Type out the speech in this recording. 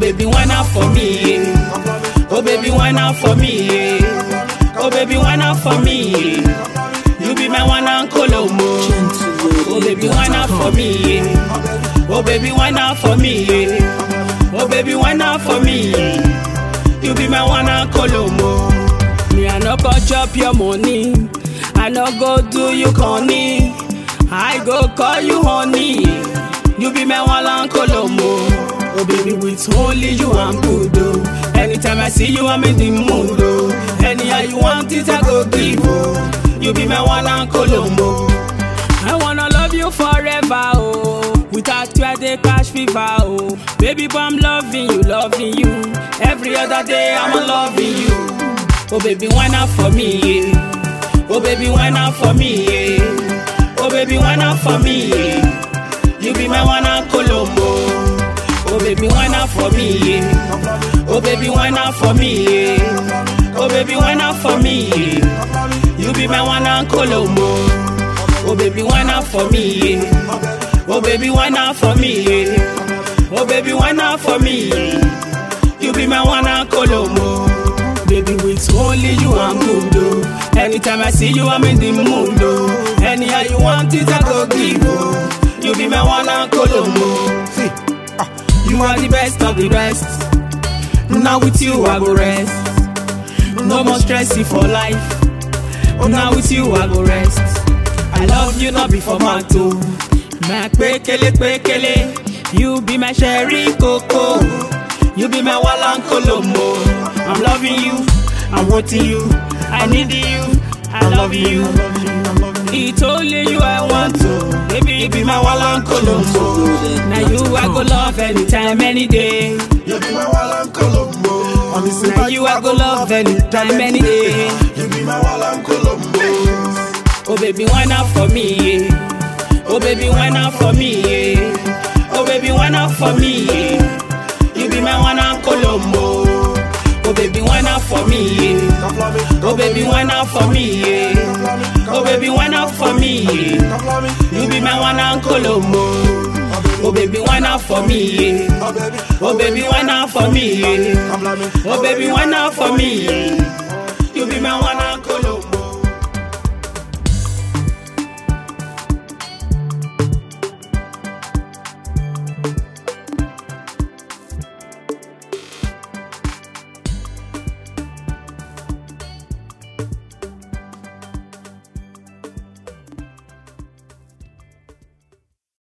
baby, why not for me? Yeah. Oh baby, why not for me? Yeah. Oh baby, why not for me? Yeah. You be my one and Colombo. Oh baby, why not for me? Yeah. Oh baby, why not for me? Yeah. Oh baby, why not for me? Yeah. You be my one and Colombo. Me I no go chop your money. I no go do you corny. I go call you honey. You be my one and Colombo. Oh baby, with only you I'm good oh. Anytime I see you I'm in the mood oh. Anyhow you want it I go give oh. You be my one and Colombo. I wanna love you forever oh. Without you I dey catch fever oh. Baby, but I'm loving you, loving you. Every other day I'm loving you. Oh baby, why not for me? Yeah. Oh baby, why not for me? Yeah. Oh baby, why not for me? Yeah. You be my one and Colombo. Oh baby, why not for me? Yeah. Oh baby, why not for me? Yeah. Oh baby, why not for me? Yeah. You be my one and Colombo. Oh baby, why not for me? Yeah. Oh baby, why not for me? Yeah. Oh baby, why not for me? Yeah. You be my one and Colombo. Baby, with only you I'm good oh. Anytime I see you I'm in the mood oh. Anyhow you want it I go give oh. You be my one and Colombo. See, ah, you are the best of the best. Now with you I go rest. No more stressing for life. Now with you I go rest. I love you not before my toe. My pekele pekele. You be my sherry coco. You be my walang colombo. I'm loving you. I'm wanting you. I need you. I love you. It's only you I want to. Baby, you be my walang colombo. Now you I go love anytime, any day. You be my Wallan Colombo. On the same Now time, you I go love anytime, any day. You be my Wallan Colombo. Oh baby, why not for me? Yeah. Oh baby, why not for me? Yeah. Oh baby, why not for me? Yeah. You be my one and Colombo. Oh baby, why not for me? Yeah. Come for me. Oh baby, why not for me? Yeah. Oh baby, why not for me? Yeah. Come for me. You be my one and Colombo. Oh baby, why not for me? Yeah. Oh baby. Oh baby, why not for me? Yeah. Come for me. Oh baby, why not for me? Yeah. You be my one and Colombo.